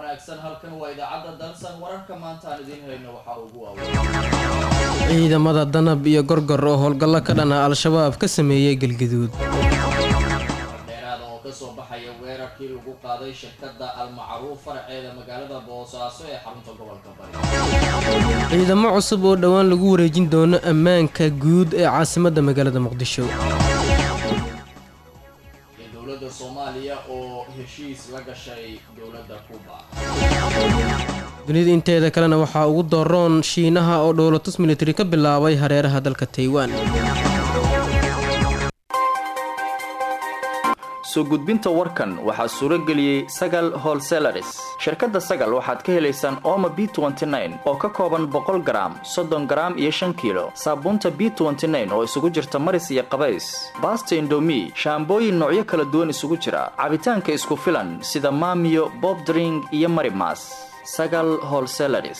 wanaagsan halkan waa idaacadda dalsan wararka maanta aan idiin hayno waxaa ugu waaweyn ciidamada danab iyo gorgor oo howlgallo ka dhana al-shabaab ka sameeyey galgaduud dheeraada oo kasoo baxaya weerarkii lagu qaaday shirkadda almacruuf faraceeda magaalada boosaaso ee xarunta gobolka bari ciidamo cusub oo dhowaan lagu wareejin doono ammaanka guud ee caasimadda magaalada muqdisho iyo dowladda soomaaliya oo heshiis la gashay dowladda kuba dunida inteeda kalena waxaa ugu doroon shiinaha oo dhowlatus militari ka bilaabay hareeraha dalka taiwan soo gudbinta warkan waxaa suuro geliyey sagal holselaris shirkadda sagal waxaad ka helaysaan ooma b oo ka kooban boqol garaam soddon garaam iyo shan kiilo saabuunta b oo isugu jirta maris iyo qabays baasta indomi shaambooyin noocyo kala duwan isugu jira cabitaanka isku filan sida maamiyo bobdring iyo marimas sagal holselaris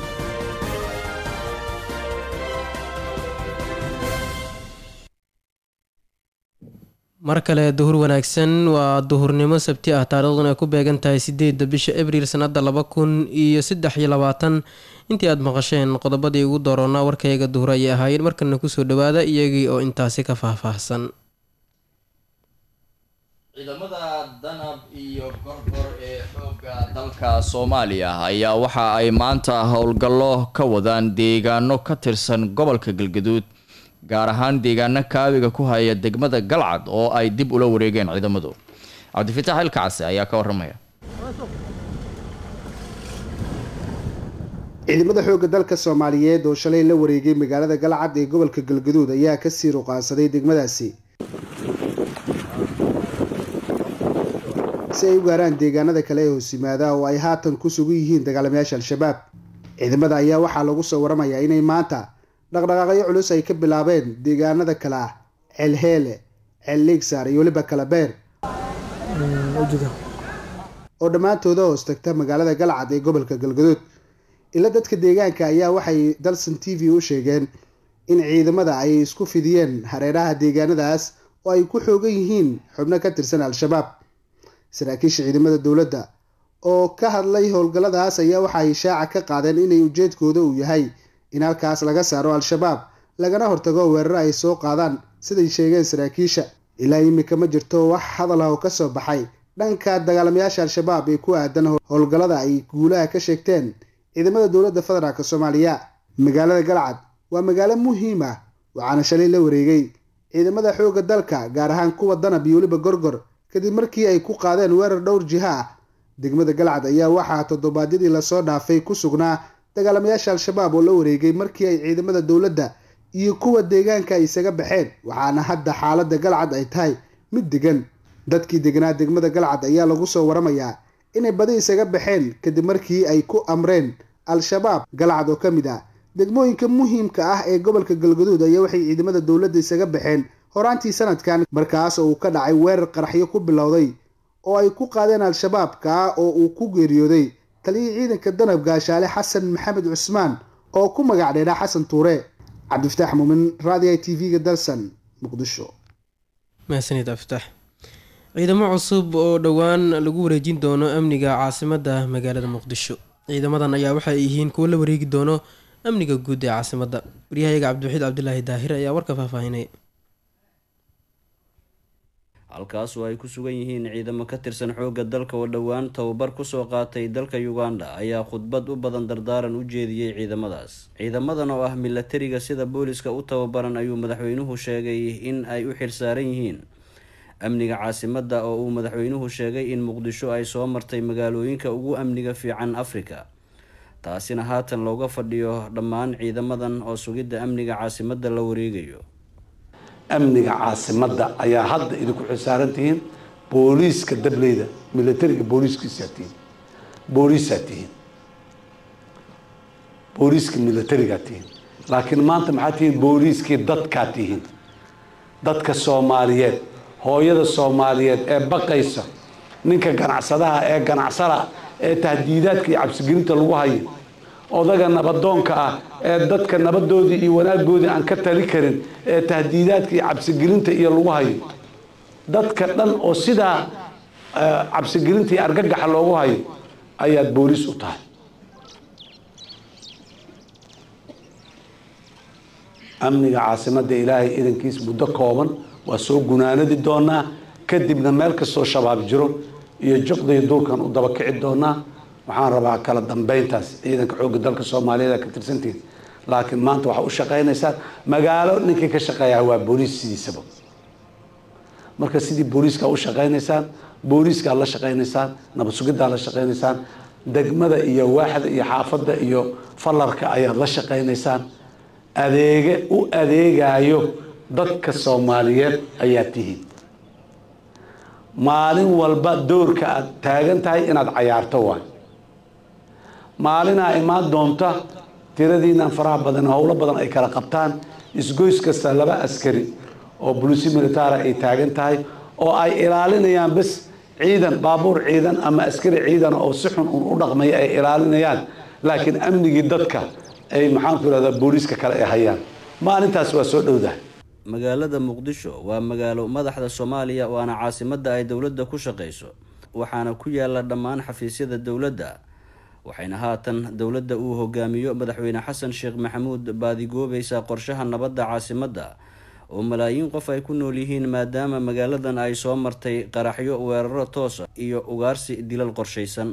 mar kale duhur wanaagsan waa duhurnimo sabti ah taariikhduna ay ku beegan tahay sideedda bisha abriil sanada laba kun iyo saddex iyo labaatan intii aada maqasheen qodobadii ugu dooroonaa warkayga duhur ayay ahaayeen markana kusoo dhawaada iyagii oo intaasi ka faahfaahsan ciidamada danab iyo gorgor ee xoogga dalka soomaaliya ayaa waxa ay maanta howlgallo ka wadaan deegaano ka tirsan gobolka galgaduud gaar ahaan deegaano kaabiga ku haya degmada galcad oo ay dib ula wareegeen ciidamadu cabdifitaax ilkacase ayaa ka waramaya ciidamada xoogga dalka soomaaliyeed oo shalay la wareegay magaalada galcad ee gobolka galgaduud ayaa kasii ruqaansaday degmadaasi si ay u gaaraan deegaanada kale ee hoos yimaada oo ay haatan ku sugan yihiin dagaalamayaasha al-shabaab ciidamada ayaa waxaa lagu soo waramayaa inay maanta dhaqdhaqaaqyo culus ay ka bilaabeen deegaanada kale ah ceelheele ceel liigsaar iyo weliba kalabeer oo dhammaantooda hoos tagta magaalada galcad ee gobolka galgaduud ila dadka deegaanka ayaa waxay dalson t v u sheegeen in ciidamada ay isku fidiyeen hareeraha deegaanadaas oo ay ku xoogan yihiin xubno ka tirsan al-shabaab saraakiisha ciidamada dowladda oo ka hadlay howlgalladaas ayaa waxa ay shaaca ka qaadeen inay ujeedkooda uu yahay in halkaas laga saaro al-shabaab lagana hortago weeraro ay soo qaadaan siday sheegeen saraakiisha ilaa imika ma jirto wax hadal ah oo kasoo baxay dhanka dagaalamayaasha al-shabaab ee ku aadan howlgallada ay guulaha ka sheegteen ciidamada dowladda federaalk soomaaliya magaalada galcad waa magaalo muhiim ah waxaana shalay la wareegay ciidamada xoogga dalka gaar ahaan kuwa danab iyo weliba gorgor kadib markii ay ku qaadeen weerar dhowr jiha ah degmada galcad ayaa waxaa toddobaadyadii lasoo dhaafay ku sugnaa dagaalamayaasha al-shabaab oo la wareegay markii ay ciidamada dowladda iyo kuwa deegaanka ay isaga baxeen waxaana hadda xaaladda galcad ay tahay mid degan dadkii deganaa degmada galcad ayaa lagu soo waramayaa inay badi isaga baxeen kadib markii ay ku amreen al-shabaab galcad oo ka mid ah degmooyinka muhiimka ah ee gobolka galgaduud ayaa waxay ciidamada dowladda isaga baxeen horaantii sanadkan markaas oo uu ka dhacay weerar qaraxyo ku bilowday oo ay ku qaadeen al-shabaabka oo uu ku geeriyooday taliyii ciidanka danab gaashaale xasan maxamed cusmaan oo ku magac dheeraa xasan tuure cabdifataax muumin raadiga t v-ga dalsan muqdisho mahadsanid abdifatax ciidamo cusub oo dhowaan lagu wareejin doono amniga caasimadda magaalada muqdisho ciidamadan ayaa waxay yihiin kuwo la wareegi doono amniga guud ee caasimadda waryahayaga cabdiwaxiid cabdilaahi daahir ayaa warka faahfaahinay halkaas oo ay ku sugan yihiin ciidamo ka tirsan xoogga dalka oo dhowaan tababar kusoo qaatay dalka uganda ayaa khudbad u badan dardaaran u jeediyey ciidamadaas ciidamadan oo ah milatariga sida booliska u tababaran ayuu madaxweynuhu sheegay in ay u xilsaaran yihiin amniga caasimadda oo uu madaxweynuhu sheegay in muqdisho ay soo martay magaalooyinka ugu amniga fiican afrika taasina haatan looga fadhiyo dhammaan ciidamadan oo sugidda amniga caasimadda la wareegayo amniga caasimadda ayaa hadda idinku xilsaaran tihiin booliiska dableyda milatariga booliiskiisaa tihiin booliisaa tihiin booliiska milatarigaa tihiin laakiin maanta maxaa tihiin booliiskii dadkaa tihiin dadka soomaaliyeed hooyada soomaaliyeed ee baqaysa ninka ganacsadaha ee ganacsada ee tahdiidaadka iyo cabsigelinta lagu hayo odaga nabadoonka ah ee dadka nabadoodii iyo wanaagoodii aan ka tali karin ee tahdiidaadka iyo cabsigelinta iyo lagu hayo dadka dhan oo sidaa cabsigelinta iyo argagaxa loogu hayo ayaad booliis u tahay amniga caasimadda ilaahay idankiis muddo kooban waa soo gunaanadi doonaa kadibna meel kastoo shabaab jiro iyo juqdii duurkan u daba kici doonaa waxaan rabaa kala dambeyntaas ciidanka xoogga dalka soomaaliyeed ka tirsantihiin laakiin maanta waxaa u shaqaynaysaan magaalo ninkii ka shaqeeyaa waa booliis sidiisaba marka sidii booliiska u shaqaynaysaan booliiskaa la shaqaynaysaan nabad sugiddaa la shaqaynaysaan degmada iyo waaxda iyo xaafadda iyo fallarka ayaad la shaqaynaysaan adeege u adeegayo dadka soomaaliyeed ayaa tihiin maalin walba doorka aad taagan tahay inaad cayaarto waay maalinaa imaan doonta tiradiinaan faraha badan howlo badan ay kala qabtaan isgoys kasta laba askari oo bulisi militaara ay taagan tahay oo ay ilaalinayaan bas ciidan baabuur ciidan ama askari ciidan oo si xun un u dhaqmaya ay ilaalinayaan laakiin amnigii dadka ay maxaanku irahdaa booliiska kale ay hayaan maalintaas waa soo dhowdahay magaalada muqdisho waa magaalo madaxda soomaaliya waana caasimadda ay dowladda ku shaqayso waxaana ku yaala dhammaan xafiisyada dowladda waxayna haatan dowladda uu hogaamiyo madaxweyne xasan sheekh maxamuud baadigoobaysaa qorshaha nabadda caasimadda oo malaayiin qof ay ku nool yihiin maadaama magaaladan ay soo martay qaraxyo weeraro toosa iyo ugaarsi dilal qorshaysan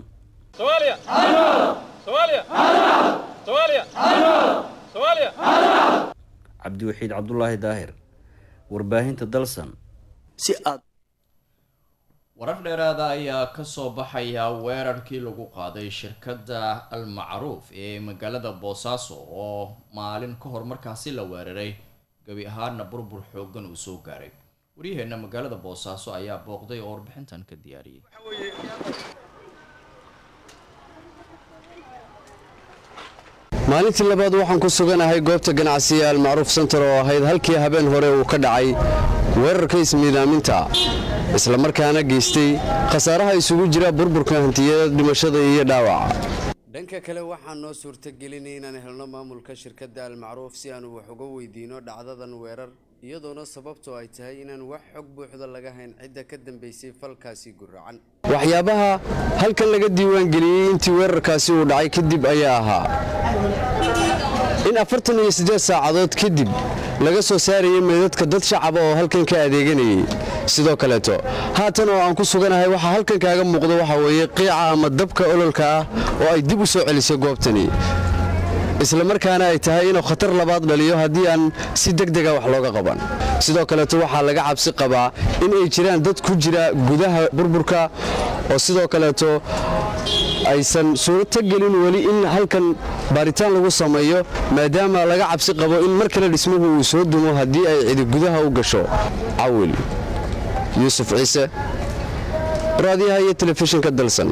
cabdiwaxiid cabdulaahi daahir warbaahinta dalsan si aad warar dheeraada ayaa kasoo baxaya weerarkii lagu qaaday shirkadda al-macruuf ee magaalada boosaaso oo maalin ka hor markaasi la weeraray gabi ahaana burbur xoogan uu soo gaaray waryaheena magaalada boosaaso ayaa booqday oo warbixintan ka diyaariyay maalintii labaad waxaan ku suganahay goobta ganacsiga almacruuf sentar oo ahayd halkii habeen hore uu ka dhacay weerarka ismiidaaminta islamarkaana geystay khasaaraha isugu jira burburka hantiyada dhimashada iyo dhaawaca dhanka kale waxaa noo suurtagelinay inaan helno maamulka shirkadda almacruuf si aanu wax uga weydiino dhacdadan weerar iyadoona sababtoo ay tahay inaan wax xog buuxda laga hayn cidda ka dambaysay falkaasi guracan waxyaabaha halkan laga diiwaangeliyey intii weerarkaasi uu dhacay kadib ayaa ahaa in afartan iyo siddeed saacadood kadib laga soo saarayay meedadka dad shacaba oo halkan ka adeeganayay sidoo kaleeto haatan oo aan ku suganahay waxaa halkan kaaga muuqda waxaa weeye qiica ama dabka ololka ah oo ay dib u soo celisay goobtani islamarkaana ay tahay inuu khatar labaad dhaliyo haddii aan si degdega wax looga qaban sidoo kaleeto waxaa laga cabsi qabaa in ay jiraan dad ku jira gudaha burburka oo sidoo kaleeto aysan suurto gelin weli in halkan baaritaan lagu sameeyo maadaama laga cabsi qabo in mar kale dhismuhu uu soo dumo haddii ay cidi gudaha u gasho cawil yuusuf ciise raadiyaha iyo telefishinka dalsan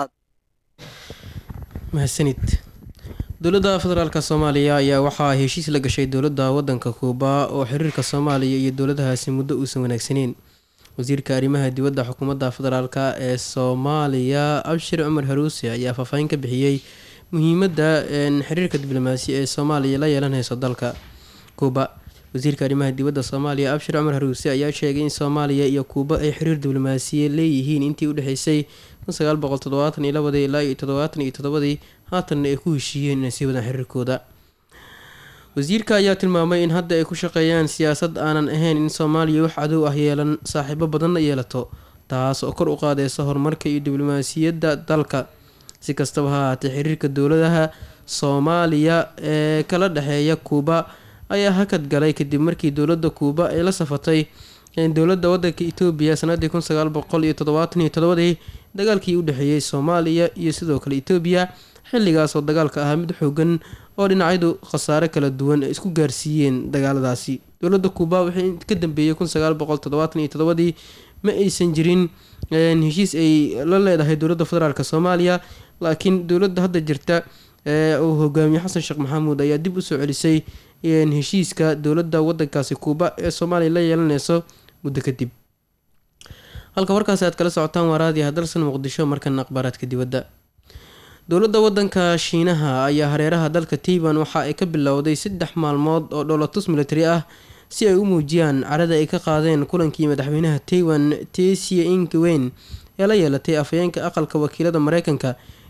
mahadsanid dowladda federaalk soomaaliya ayaa waxaa heshiis la gashay dowladda wadanka kuuba oo xiriirka soomaaliya iyo dowladahaasi muddo uusan wanaagsaneyn wasiirka arrimaha dibadda xukuumadda federaalk ee soomaaliya abshir cumar haruuse ayaa faahfaahin ka bixiyey muhiimadda xiriirka diblomaasi ee soomaaliya la yeelanayso dalka kuuba wasiirka arrimaha dibadda soomaaliya abshir cumar haruuse ayaa sheegay in soomaaliya iyo kuuba ay xiriir diblomaasiya leeyihiin intii udhexeysay ilaa iyo toddobaatan iyo toddobadii haatanna ay ku heshiiyeen inay sii wadaan xiriirkooda wasiirka ayaa tilmaamay in hadda ay ku shaqeeyaan siyaasad aanan ahayn in soomaaliya wax cadow ah yeelan saaxiibo badanna yeelato taas oo kor u qaadeysa horumarka iyo diblomaasiyadda dalka si kastaba ha ahaatee xiriirka dowladaha soomaaliya ee kala dhexeeya kuuba ayaa hakad galay kadib markii dowladda kuuba ay la safatay dowladda wadanka etoobiya sanadii kun sagaal boqol iyo toddobaatan iyo toddobadii dagaalkii u dhexeeyey soomaaliya iyo sidoo kale etoobiya xilligaas oo dagaalka ahaa mid xoogan oo dhinacyadu khasaare kala duwan ay isku gaarsiiyeen dagaaladaasi dowladda kuuba wixii ka dambeeyey kun sagaal boqol toddobaatan iyo toddobadii ma aysan jirin heshiis ay la leedahay dowladda federaalk soomaaliya laakiin dowladda hadda jirta uu hogaamiye xasan sheekh maxamuud ayaa dib usoo celisay heshiiska dowladda wadankaasi kuuba ee soomaaliya la yeelaneyso muddo kadib halka warkaasi aad kala socotaan waa raadiyaha dalsan muqdisho markana akhbaaraadka dibadda dowladda wadanka shiinaha ayaa hareeraha dalka taiban waxa ay ka bilowday saddex maalmood oo dholotus military ah si ay u muujiyaan carada ay ka qaadeen kulankii madaxweynaha taiwan tesia inkaweyn ee la yeelatay afhayeenka aqalka wakiilada mareykanka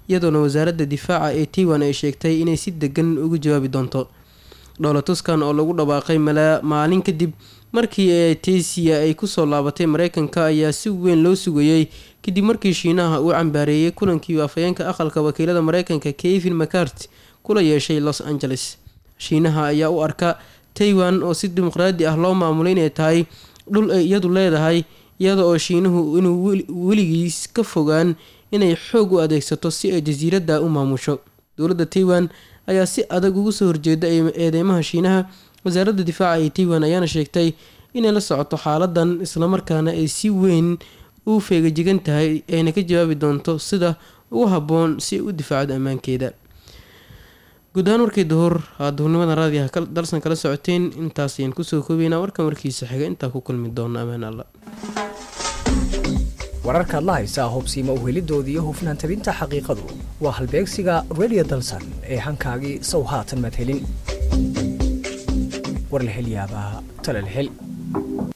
iyadoona wasaaradda difaaca ee taiwan ay sheegtay inay si degan ugu jawaabi doonto dhowlatuskan oo lagu dhawaaqay maalin kadib markii etesiya ay kusoo laabatay mareykanka ayaa si weyn loo sugayey kadib markii shiinaha uu cambaareeyey kulankii afhayeenka aqalka wakiilada mareykanka kevin macart kula yeeshay los angeles shiinaha ayaa u arka taiwan oo si dimuqraadi ah loo maamulay inay tahay dhul ay iyadu leedahay iyada oo shiinuhu inuu weligiis ka fogaan inay xoog u adeegsato si ay jasiiradda u maamusho dowladda taiwan ayaa si adag ugu soo horjeeda eedeymaha shiinaha wasaaradda difaaca ee taiwan ayaana sheegtay inay la socoto xaaladan islamarkaana ay si weyn u feegajigan tahay ayna ka jawaabi doonto sida ugu habboon si ay u difaacdo ammaankeeda guud ahaan warkii duhur aa duhurnimada raadiyaha dalsan kala socoteen intaas ayaan kusoo koobeynaa warkan warkiisa xiga intaa ku kulmi doona ammaan alla wararkaad la haysaa hubsiima uhelidooda iyo hufnaan tabinta xaqiiqadu waa halbeegsiga radio dalsan ee hankaagii sow haatan madhelin war la hel yaabaa tala la hel